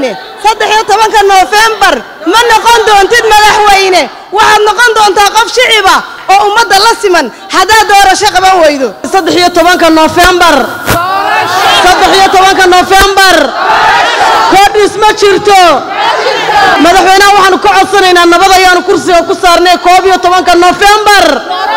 madaxweyne saddex iyo tobanka noofembar ma noqon doontid madaxweyne waxaad noqon doontaa qof shiciba oo ummadda la siman haddaad doorasho qaban weydo saddex iyo tobanka noofembar saddex iyo tobanka noofembar koodhis ma jirto madaxweynaha waxaanu ka codsanaynaa nabad ayaanu kursiga ku saarnay koob iyo tobanka noofembar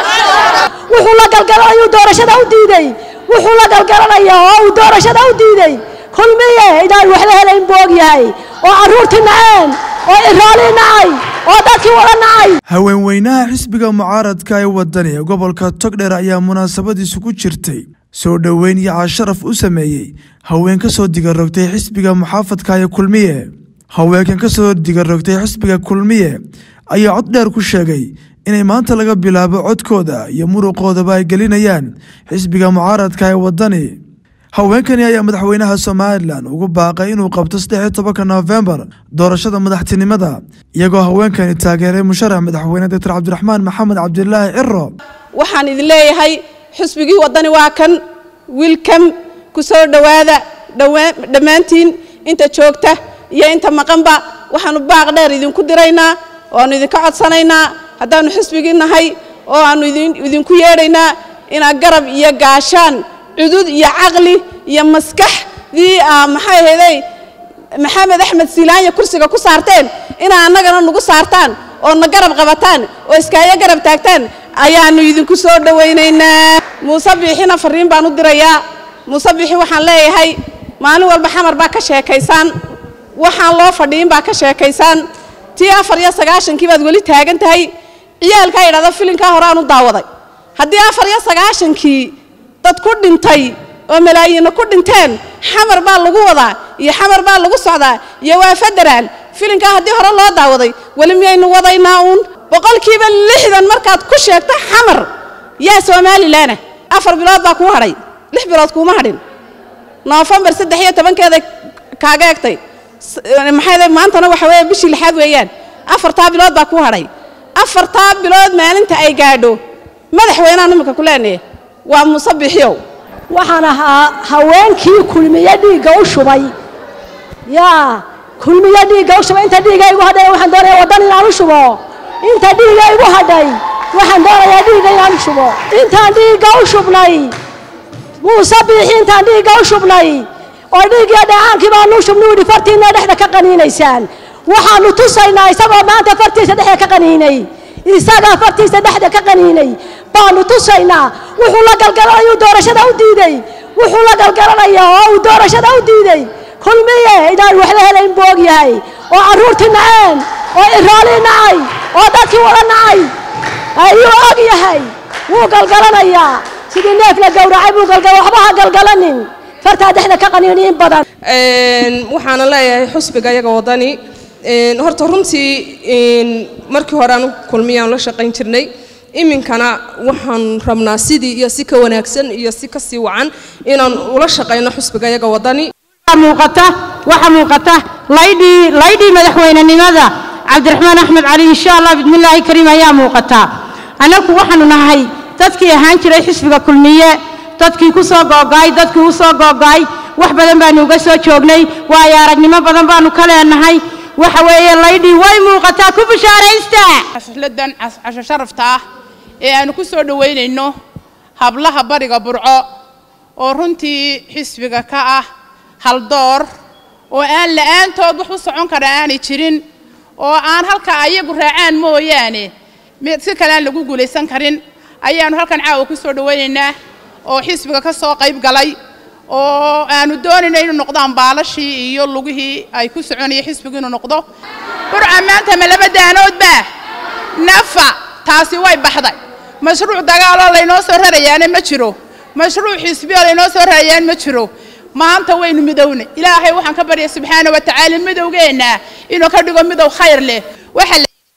wuxuu la galgalanayuu doorashada u diiday wuxuu la galgalanayaa oo uu doorashada u diiday kulmiye inaan waxba helayn buu og yahay oo carruurtii naceen oo iraalii nacay oo dadkii wada nacay haweenweynaha xisbiga mucaaradka ee wadani ee gobolka togdheer ayaa munaasabadiisu ku jirtay soo dhoweyn iyo casharaf u sameeyey haween ka soo digarogtay xisbiga muxaafadka ee kulmiye haweenkan ka soo digarogtay xisbiga kulmiye ayaa cod dheer ku sheegay inay maanta laga bilaabo codkooda iyo muruqoodaba ay gelinayaan xisbiga mucaaradka ee wadani haweenkani ayaa madaxweynaha somalilan ugu baaqay inuu qabto saddexiyo tobanka noofembar doorashada madaxtinimada iyagoo haweenkani taageeray musharax madaxweyne doctor cabdiraxmaan maxamed cabdilaahi ciro waxaan idin leeyahay xusbigii waddani waa kan wiilkam ku soo dhowaada dhammaantiin inta joogta iyo inta maqanba waxaanu baaq dheer idinku diraynaa oo aanu idinka codsanaynaa haddaannu xusbigii nahay oo aannu idinku yeedhaynaa inaad garab iyo gaashaan cudud iyo caqli iyo maskaxdii aa maxay ahayday maxamed axmed siilaanya kursiga ku saarteen inaa annagana nagu saartaan oo na garab qabataan oo iskaayo garab taagtaan ayaannu idinku soo dhowaynaynaa muuse biixina farriin baan u dirayaa muuse biixi waxaan leeyahay maalin walba xamar baa ka sheekaysaan waxaan loo fadhiin baa ka sheekaysaan tii afar iyo sagaashankii baad weli taagan tahay ciyaalkaa yidhahda filinkaa hore aan u daawaday haddii afar iyo sagaashankii dad ku dhintay oo malaayiinna ku dhinteen xamar baa lagu wadaa iyo xamar baa lagu socdaa iyo waa federaal filinkaa haddii hore loo daawaday weli miyaynu wadaynaa uun boqolkiiba lixdan markaad ku sheegto xamar yaa somalilanah afar bilood baa kuu hadhay lix bilood kuuma hadhin noofembar saddex iyo tobankeeda kaaga egtay maxay maantana waxa weeye bishii lixaad weeyaan afartaa bilood baa kuu hadhay afartaa bilood maalinta ay gaadho madaxweynaha imika ku leenaye waa muuse bixiyow waxaan ahaa haweenkii kulmiye dhiigga u shubay yaa kulmiye dhiigga u shubay inta dhiigga igu hadhay waxaan doonayaa waddan inaan u shubo inta dhiigga igu hadhay waxaan doonayaa dhiigga inaan u shubo intaan dhiigga u shubnay muuse biixi intaan dhiigga u shubnay oo dhiiggiyo dhacaankii baanu u shubnay udhi fartiinna dhexda ka qaniinaysaan waxaanu tusaynaa isagoo maanta fartiisa dhexda ka qaniinay isagaa fartiisa dhexda ka qaniinay baanu tusaynaa wuxuu la galgalanayuu doorashada u diiday wuxuu la galgalanayaa oo uu doorashada u diiday kulmiye inaan waxba helayn buu og yahay oo carruurtii naceen oo iraalii nacay oo dadkii wada nacay ayuu og yahay wuu galgalanayaa sidii neef la gowracay buu galgala waxba ha galgalanin fartaa dhexda ka qaniini in badan waxaana leeyahay xusbiga iyaga wadani horta runtii markii hore aanu kulmiyaan la shaqayn jirnay iminkana waxaan rabnaa sidii iyo si ka wanaagsan iyo si ka sii wacan inaan ula shaqayno xusbiga iyaga wadani muuqata waxa muuqata laydhii laydhii madaxweynenimada cabdiraxmaan axmed cali insha allah bidmillaahi kariim ayaa muuqata annagu waxaanu nahay dadkii ahaan jiray xisbiga kulmiye dadkii ku soo googo'ay dadkii u soo googo'ay wax badan baanu uga soo joognay waayo aragnimo badan baanu ka leenahay waxa weeye laydhii way muuqataa ku bishaaraysta xafladan casho sharafta ah ee aanu ku soo dhoweynayno hablaha bariga burco oo runtii xisbiga ka ah haldoor oo aan la'aantood wax u socon kara aanay jirin oo aan halka ayagu raacaan mooyaane si kale aan lagu guulaysan karin ayaanu halkan caawa ku soo dhowaynaynaa oo xisbiga ka soo qayb galay oo aanu doonayna inuu noqdaan baalashii iyo lugihii ay ku soconaya xisbigu inuu noqdo burca maanta ma laba daanoodba nafa taasi way baxday mashruuc dagaaloo laynoo soo rarayaana ma jiro mashruuc xisbiyoo laynoo soo rarayaan ma jiro maanta waynu midowna ilaahay waxaan ka barya subxaana wa tacaala midowgeenna inuu ka dhigo midow khayr leh waxa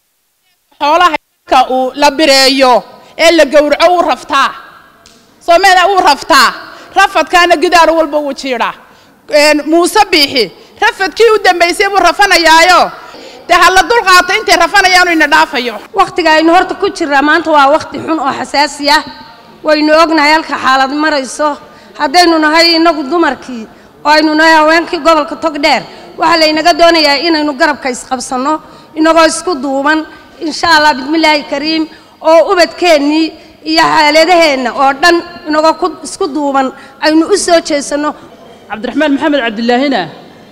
xoolaha ka uu la bireeyo ee la gowraco uu raftaa soomeda uu raftaa rafadkaana gidaar walba wuu jiidhaa muuse biixi rafadkii u dambaysay buu rafanayaayo dee ha la dulqaato intay rafanayaanu ina dhaafayo wakhtiga aynu horta ku jirraa maanta waa wakhti xun oo xasaasi ah waynu ognahay halka xaalad marayso haddaynu nahay innagu dumarkii oo aynu nahay haweenkii gobolka togdheer waxaa laynaga doonayaa inaynu garabka isqabsanno inagoo isku duuban insha allah bismillaahi kariim oo ubadkeennii iyo xaaladaheenna oo dhan inagoo ku isku duuban aynu u soo jeesanno cabdiraxmaan maxamed cabdilaahina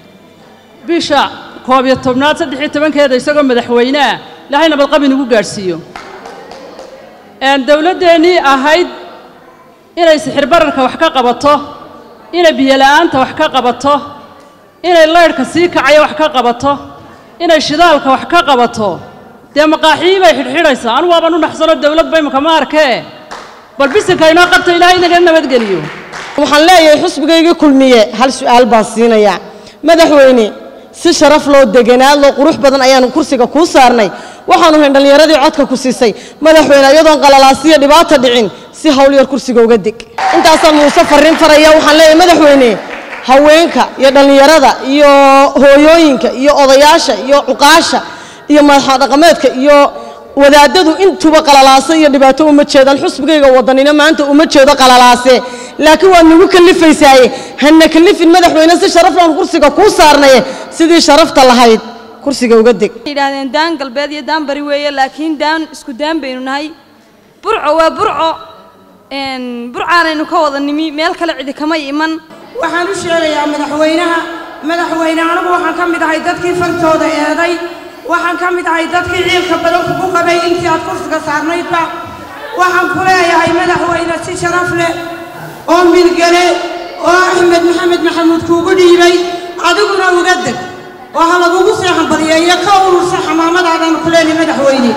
bisha koob iyo tobnaad saddex iyo tobankeeda isagoo madaxweyneah ilaahay nabadqab inugu gaadhsiiyo dowladdeennii ahayd inay sixir bararka wax ka qabato inay biyola'aanta wax ka qabato inay laydhka sii kacaya wax ka qabato inay shidaalka wax ka qabato dee maqaaxii bay xidhxidhaysaa anu waaban u naxsano dowladba imika ma arkee bal bisinka inoo qabta ilaahay inaga nabadgeliyo waxaan leeyahay xusbigaygii kulmiye hal su'aal baan siinayaa madaxweyne si sharaf loo deganaad loo qurux badan ayaanu kursiga kuu saarnay waxaanu hayn dhallinyaradii codka ku siisay madaxweyne iyadoon qalalaasiyo dhibaata dhicin si hawl yar kursiga uga deg intaasaan muuse farriin faraya waxaan leeyahay madaxweyne haweenka iyo dhallinyarada iyo hooyooyinka iyo odayaasha iyo cuqaasha iyo madaxa dhaqameedka iyo wadaadadu intuba qalalaase iyo dhibaato uma jeedaan xusbigayga wadanina maanta uma jeedo qalalaase laakiin waad nagu kalifaysaaye hana kalifin madaxweyne si sharaflaan kursiga kuu saarnaye sidii sharafta lahayd kursiga uga deg yidhaahdeen daan galbeed iyo daan bari weeye laakiin daan isku daan baynu nahay burco waa burco burcaanaynu ka wada nimi meel kale cidi kama iman waxaan u sheegayaa madaxweynaha madaxweyne anigu waxaan ka mid ahay dadkii fartooda eeday waxaan ka mid ahay dadkii ciilka badan kugu qabay intii aad kursiga saarnaydba waxaan ku leeyahay madaxweyne si sharaf leh oo milgale oo axmed maxamed maxamuud kuugu dhiibay adiguna uga deg oo ha lagugu seexan badiyeeyo ka urursa xamaamadaadaan ku leenahay madaxweyne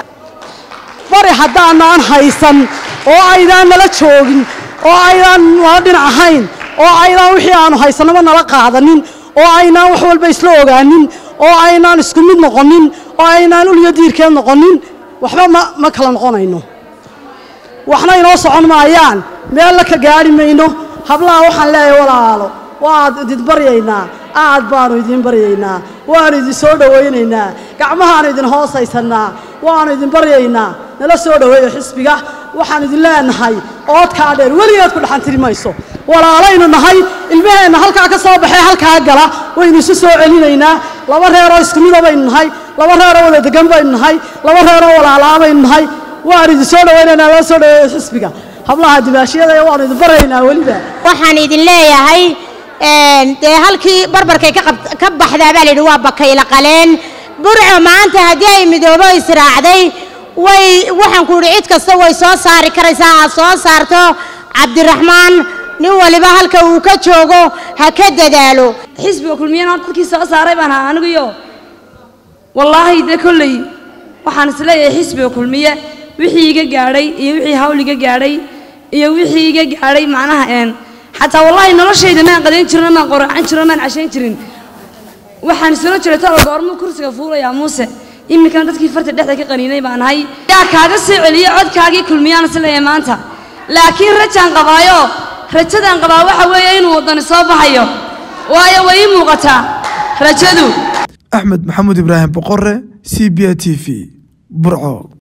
bari haddaanaan haysan oo aydaan nala joogin oo aydaan nala dhinac ahayn oo aydaan wixii aanu haysanaba nala qaadanin oo aynaan wax walba isla ogaanin oo aynaan isku mid noqonin oo aynaan uliyo diirkeed noqonin waxba ma ma kala noqonayno waxna inoo socon maayaan meella ka gaadhi mayno hablaha waxaan leeyahay walaalo waad idin baryaynaa aad baanu idin baryaynaa waanu idin soo dhowaynaynaa gacmahaanu idin hoosaysannaa waanu idin baryaynaa nala soo dhoweeyo xisbiga waxaan idin leenahay oodkaa dheer weligeed ku dhaxantiri mayso walaalaynu nahay ilmaheenna halkaa ka soo baxee halkaa gala waynu isu soo celinaynaa laba reeroo isku mida baynu nahay laba reeroo wada degan baynu nahay laba reeroo walaalaa baynu nahay waanu idin soo dhowaynaynaa nala soo dhoweeyo xisbiga hablaha dibaashiyada waanu idin baryaynaa weliba waxaan idin leeyahay dee halkii barbarkay ka baxdaa baa layidhi waa bakayla qaleen burco maanta haddii ay midoobo israacday way waxaan ku idhi cid kasta way soo saari karaysaa ha soo saarto cabdiraxmaan nin waliba halka uu ka joogo ha ka dadaalo xisbiga kulmiyana horta dadkii soo saaray baan ahaa anigiyo wallaahi dee kolley waxaan isleeyahay xisbiga kulmiye wixii iga gaadhay iyo wixii hawl iga gaadhay iyo wixii iga gaadhay macnaha een xataa wallaahi noloshayda maan qadayn jirin maan qoracan jirin maan cashayn jirin waxaan isula jiray talo goormuu kursiga fuulayaa muuse iminkana dadkii farta dhexda ka qaniinay baan ahay yaa kaaga soo celiye codkaagii kulmiyaan isleeyahay maanta laakiin rajaan qabaayo rajadaan qabaa waxa weeye inuu waddani soo baxayo waayo way ii muuqataa rajadu axmed maxamuud ibraahim boqore c b a t v burco